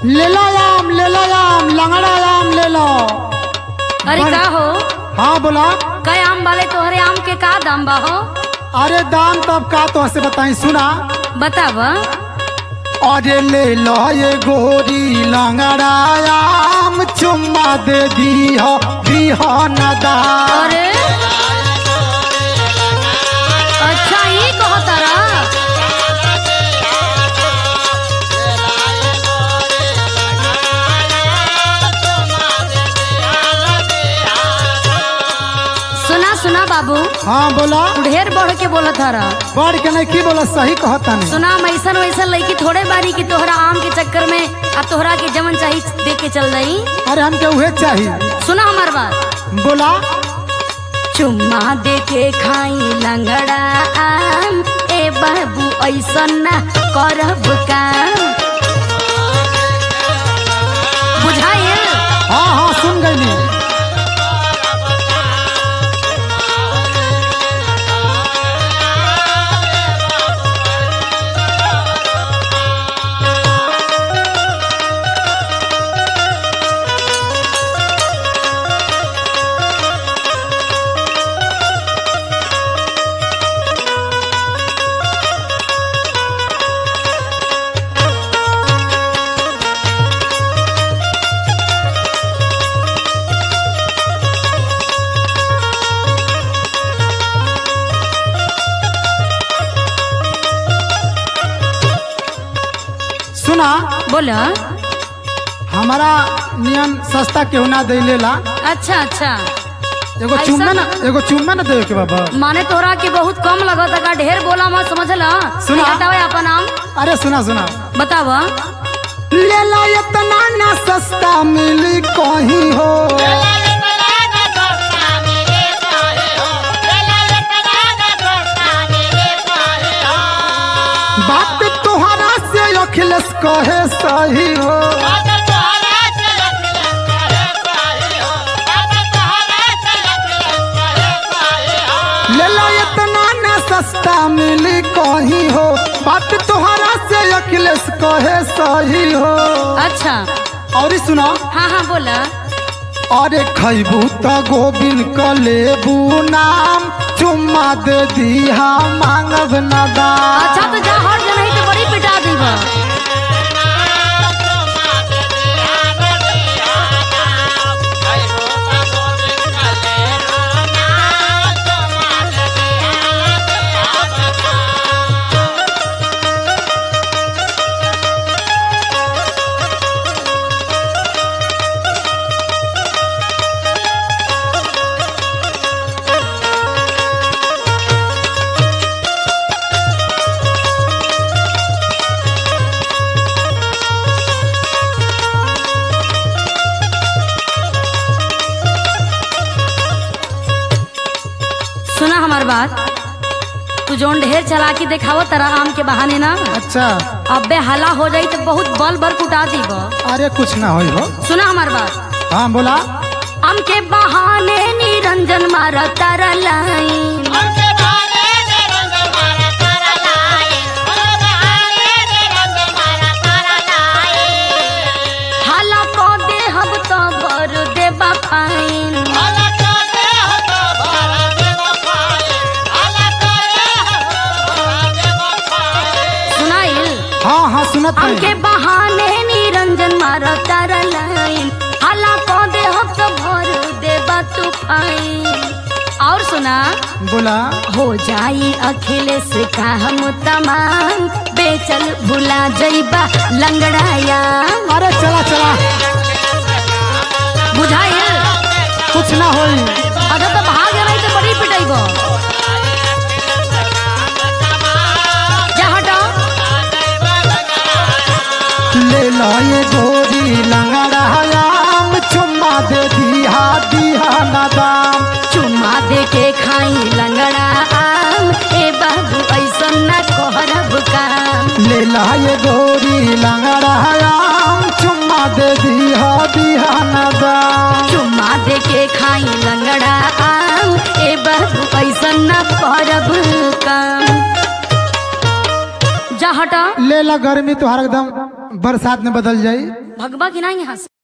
ले लो आम ले लो आम लंगड़ा आम ले लो अरे बड़- का हो हाँ बोला कई आम वाले तोहरे आम के का दाम बा हो अरे दाम तब का तो से बताई सुना बताव अरे ले लो ये गोरी लंगड़ा आम चुम्मा दे दी हो दी हो न दाम अरे अच्छा ये कहो तारा सुना सुना बाबू हाँ बोला तू ढेर बढ़ के बोलत हरा बढ़ के नहीं की बोला सही कहता नहीं सुना मैसन वैसन लड़की थोड़े बारी की तोहरा आम के चक्कर में अब तोहरा के जमन चाही दे के चल रही अरे हमके उहे चाहिए सुना हमार बात बोला चुम्मा दे के खाई लंगड़ा आम ए बाबू ऐसन ना करब काम बुझाइल हाँ हाँ सुन गई सुना बोला हमारा नियम सस्ता केहू ना दे लेला अच्छा अच्छा एगो ऐसा चुम्मा ना ना? एगो चुम्मा ना देवे के बाबा माने तोहरा के बहुत कम लगता का ढेर बोला मत समझला सुना। हटावे अपन नाम अरे सुना सुना बताव ले ला इतना ना सस्ता मिली कहीं हो बात तोहरा से अखिलेश कहे सही हो ले ला इतना ना सस्ता मिली कहीं हो बात तोहरा से अखिलेश कहे सही हो अच्छा और सुना हाँ हाँ बोला अरे खैबू त गोविंद क लेबू नाम चुम्मा दे दिहा मांगब न दाम अच्छा तो जा हर जन तो बड़ी पिटा दीब सुना हमार बात तू जोन ढेर चला के देखाव तारा आम के बहाने ना अच्छा अबे हला हो जाई तो बहुत बल भर कुटा दीब अरे कुछ ना होई हो सुना हमार बात हाँ बोला आम के बहाने निरंजन मारा तारा लाइन हाला को दे हम तो भर देबा फाइन सुनाइल हाँ हाँ सुनत आम के है बहाने निरंजन मारा तारा लाइन हाला को दे हम तो भर देबा तू फाइन और सुना बोला हो जाई अखिलेश का हम तमाम बेचल भुला जइबा लंगड़ाया अरे चला चला बुझाइल कुछ ना होई अगर तो भाग रही तो बड़ी पिटाइबो जा हटो ले लो ये गोरी लंगड़ा आम चुम्मा दे दिहा दिहा न दाम चुम्मा दे के खाई लंगड़ा आम ए बाबू ऐसन ना कहरब काम ले लो ये गोरी लंगड़ा आम चुम्मा दे दिहा दिहा न दाम चुम्मा दे के खाई लंगड़ा आम ए बाबू ऐसन ना करब काम जा हटा ले ला गर्मी तो हर एकदम बरसात में बदल जाई भगवा की ना यहाँ से